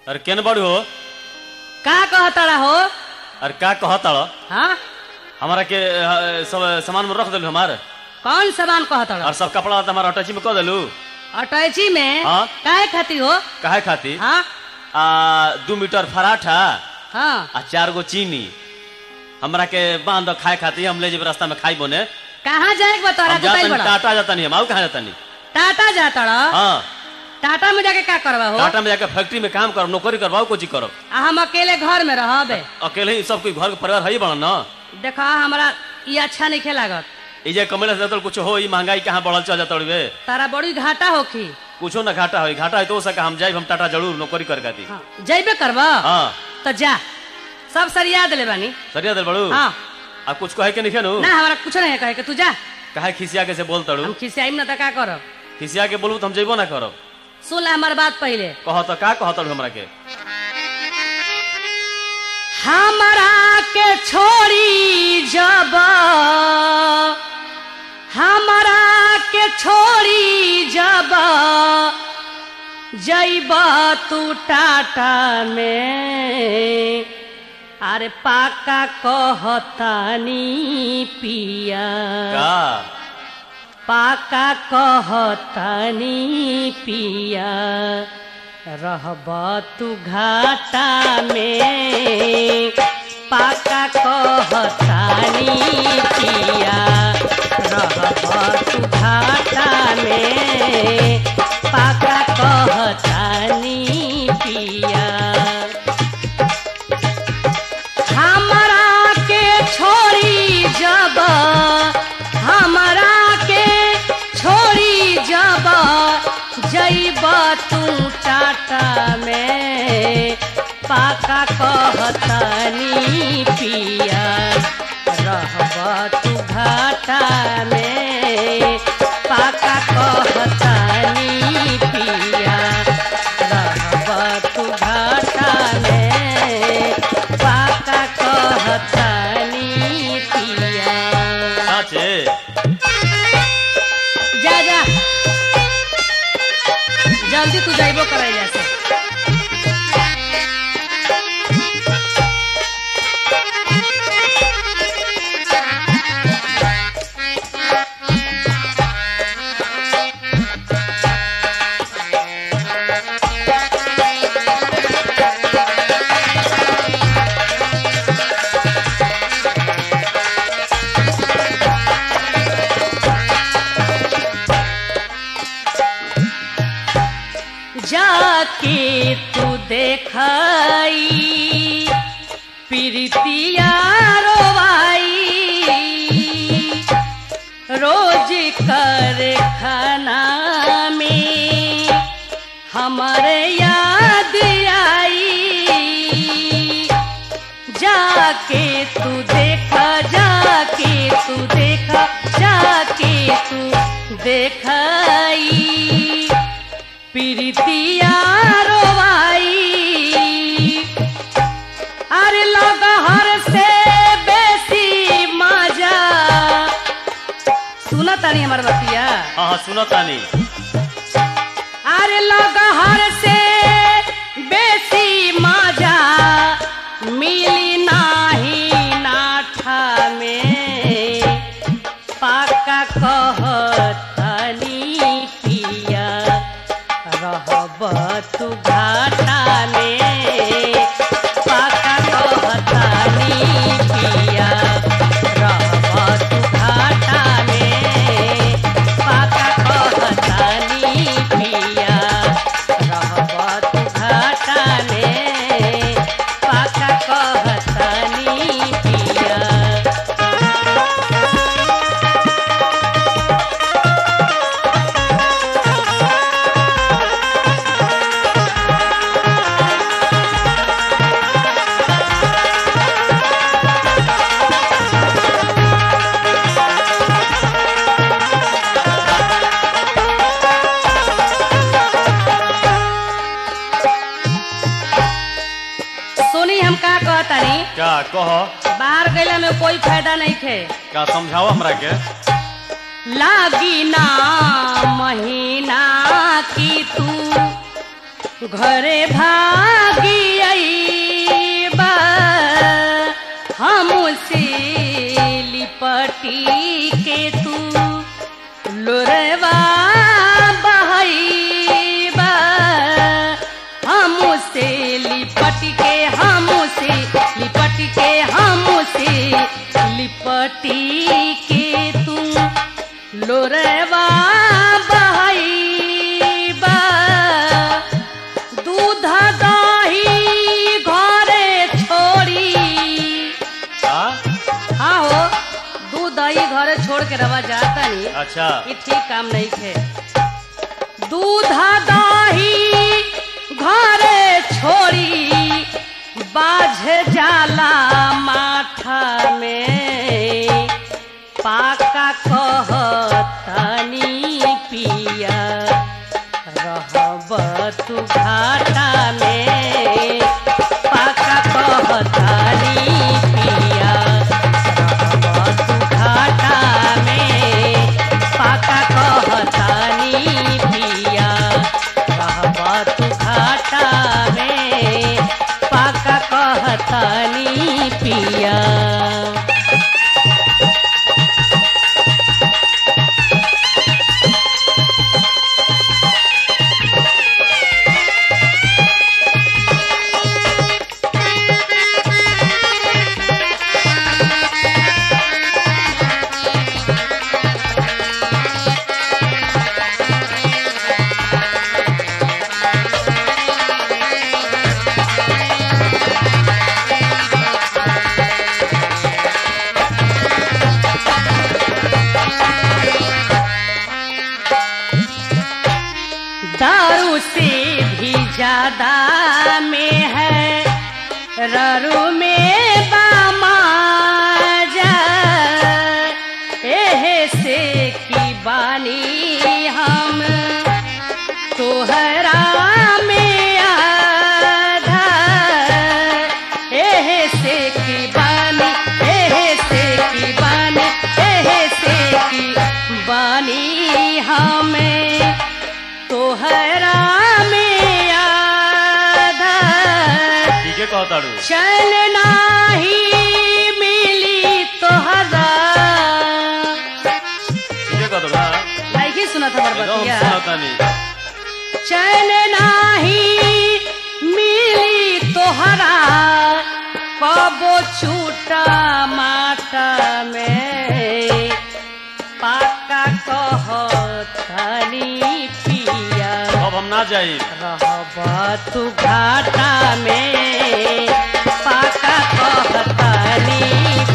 अरे केन बड़ू हो का कहतड़ा हो अरे का कहताड़ हाँ हमारा के अ, सब सामान में रख दिलू हमार कौन सामान कहतड़ा और सब कपड़ा हमारा अटैची में कह दिलू अटैची में हाँ। काहे खातिर हो काहे खाती हाँ आ दू मीटर पराठा हाँ आ चार गो चीनी हमरा के बांध दो खाए खाती हम ले जेब रास्ता में खाई बोने कहाँ जाए के बतौरा हम बताई जातनी बड़ा टाटा जातनी हम आऊ कहाँ जातनी टाटा जातड़ा हाँ टाटा में जाके का करवा हो टाटा में जाके फैक्ट्री में काम करो नौकरी करवाओ कोची करो आ हम अकेले घर में रहबे अकेले ही सब कोई घर के परिवार है ही बड़ा ना देखा हमरा ये अच्छा नहीं लागत ई जे कमेला से कुछ हो ई महंगाई कहाँ बढ़ल चल जाता वे तारा बड़ी घाटा होखी कुछो ना घाटा होई घाटा है तो हो सका हम जाइब हम टाटा जरूर नौकरी कर खाती हाँ जैबे करबा हाँ तो जा सब सरिया दिले बानी सरिया दिल बड़ू हाँ आ कुछ कहे के नहीं नु ना हमारा कुछ नहीं है कहे के तू जा काहे खिसिया के से बोल तड़ू हम खिसियाई ना तो का करब खिसिया के बोलू तो हम जइबो ना करब सुन ले हमार बात पहले कह तो का कह तड़ू हमरा के हमरा के छोड़ी जब हमरा के छोड़ी जब जैब तू टाटा में अरे पाका कहतानी पिया का पाका कहतानी पिया रहब तू घाटा में पाका कहतानी पिया रहब तू घाटा में पाका कहतानी पिया हमरा के छोड़ी जब हमरा के छोड़ी जब जैब तू टाटा में पाका कहतनी पिया रहब तू घाटा में पाका कहतनी पिया रहब तू घाटा में पाका कहतनी पिया साचे जा जा जल्दी तू जाइबो करे जैसे जाके तू देखाई प्रीतिया रोवाई रोज कर खाना में हमारे याद आई जाके तू देखा जाके तू देखा जाके तू देखाई प्रीतिया रोवाई अरे लग हर से बेसी मजा सुना तानी हमार बतिया हाँ हाँ सुनो तानी अरे लग हर से बेसी मजा मिली नाही नाठा में पाका कहतनी पिया रहब तू घाटा में पाका कहतनी पिया रहब तू घाटा में पाका कहतनी पिया रहब तू घाटा में पाका कहतनी पिया सुनी हम का कहतानी का कह बाहर गैला में कोई फायदा नहीं थे का समझाओ हमरा के लागी ना महीना की तू घरे भागी अईबा हमसे लिपटी के तू लोरवा बहईबा हमसे लिपट के हमसे लिपट के हमसे लिपटी के तू लोरवा बहईबा दूध दही घरे छोड़ी हाँ हाँ हो दूध दही घरे छोड़ के रवा जाता नहीं अच्छा ये ठीक काम नहीं खे दूध दही घरे छोड़ी बाझ जाला माथा में पाका कहतनी पिया रहब तू घाटा में पाका कहतनी पिया रहब तू घाटा में पाका कहतनी पिया रहब तू घाटा में पाका कहतनी पिया दारू से भी ज्यादा में है ररू में बामाजा एहे से की बानी हम तोहरा में आधा एहे से की बानी एहे से की बानी एहे से की बानी हमें तोहरा में आधा ठीक है कहताड़ू चल नाही मिली तोहरा ठीक है कहताड़ू हाँ नहीं सुना था एकदम बरबतिया सुनातानी चल नाही मिली तोहरा कबो छूटा माटा में पाका कहतनी पिया अब हम ना जाई रहब तू घाटा में पाका कहतनी